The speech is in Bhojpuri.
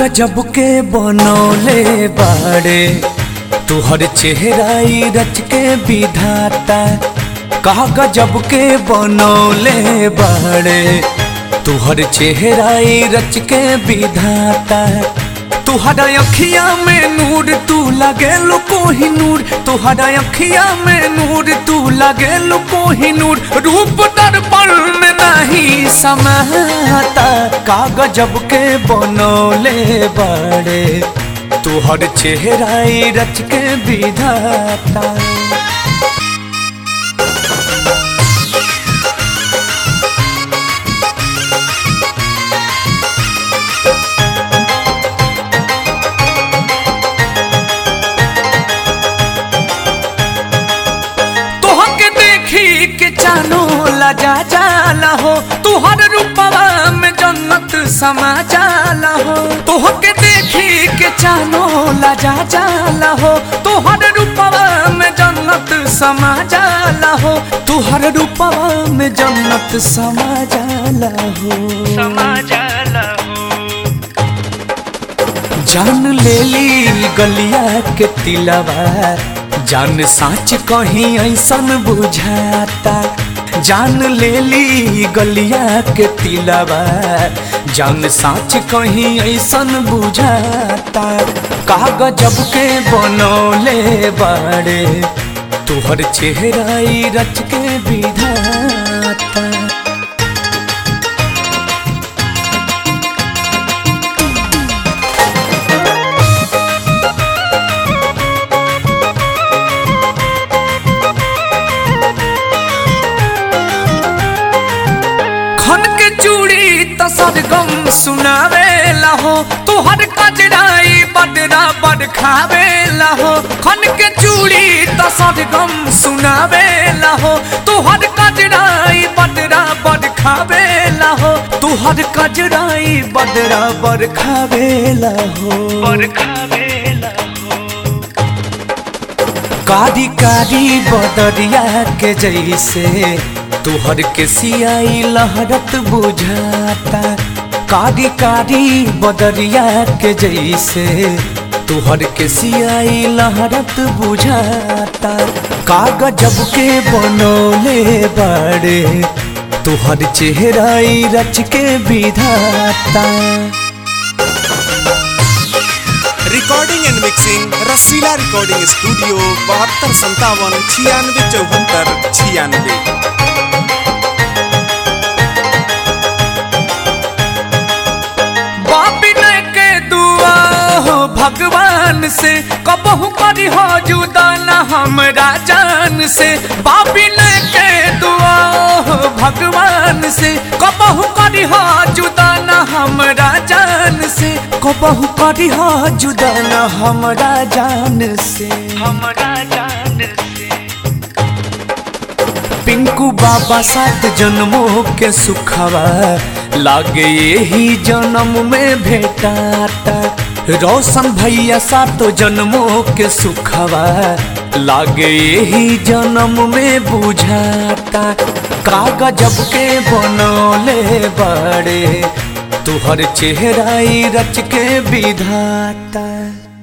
गजब के बनौले बाड़े तुहर चेहराई रच के विधाता का गजब के बनौले बाड़े तुहर चेहराई रच के विधाता तुहरा अखिया में नूर तू लगे लो कोही नूर तुहरा अखिया में नूर तू लगे लो कोही नूर रूप दर्पण में नहीं समाता का गजब के बनौले बड़े तुहर चेहराई रच के विधाता तोहके देखी के चानो लजा जाला हो तुहर रूपवा में जन्नत समा जाला हो तोहके देखी के चानो लजा जाला हो तुहर रूपवा में जन्नत समा जाला हो तुहर रूपवा में जन्नत समा जाला हो समा जाला हो जान ले ली गलिया के तिलवा जान साच कहीं ऐसन बुझाता जान ले ली गलिया के तिलवा जान साच कहीं ऐसन बुझाता का गजब के बनौले बाड़े तुहर चेहराई रच के विधाता खन के चूड़ी त सरगम सुनावेला हो तुहर कजराई बदरा बद खावेला हो खन के चूड़ी त सरगम सुनावेला हो तुहर कजराई बदरा बद खावेला हो तुहर कजराई बदरा बद खावेला हो बरखा बेला हो कारी कारी बदरिया के जैसे तुहर के सियाई लहरत बुझाता कारी कारी बदरिया के जैसे तुहर के सियाई लहरत बुझाता कागजब के बनौले बड़े तुहर चेहराई रच के विधाता recording and mixing Rasila recording studio बहत्तर संतावन छियानवे चौहत्तर छियानवे बापी ने के दुआ हो भगवान से कबहू करी हो जुदा न हमरा जान से बापी ने के दुआ हो भगवान से कबहू करी हो जुदा न हमरा जान से कबहू करी हो जुदा न हमरा जान से हमरा जान से पिंकू बाबा सात जन्मों के सुखवा लागे यही जन्म में भेटाता रोशन भैया सातो जन्मों के सुखवा लागे यही जन्म में बुझाता कागजब के बनौले बड़े तुहर चेहराई रच के विधाता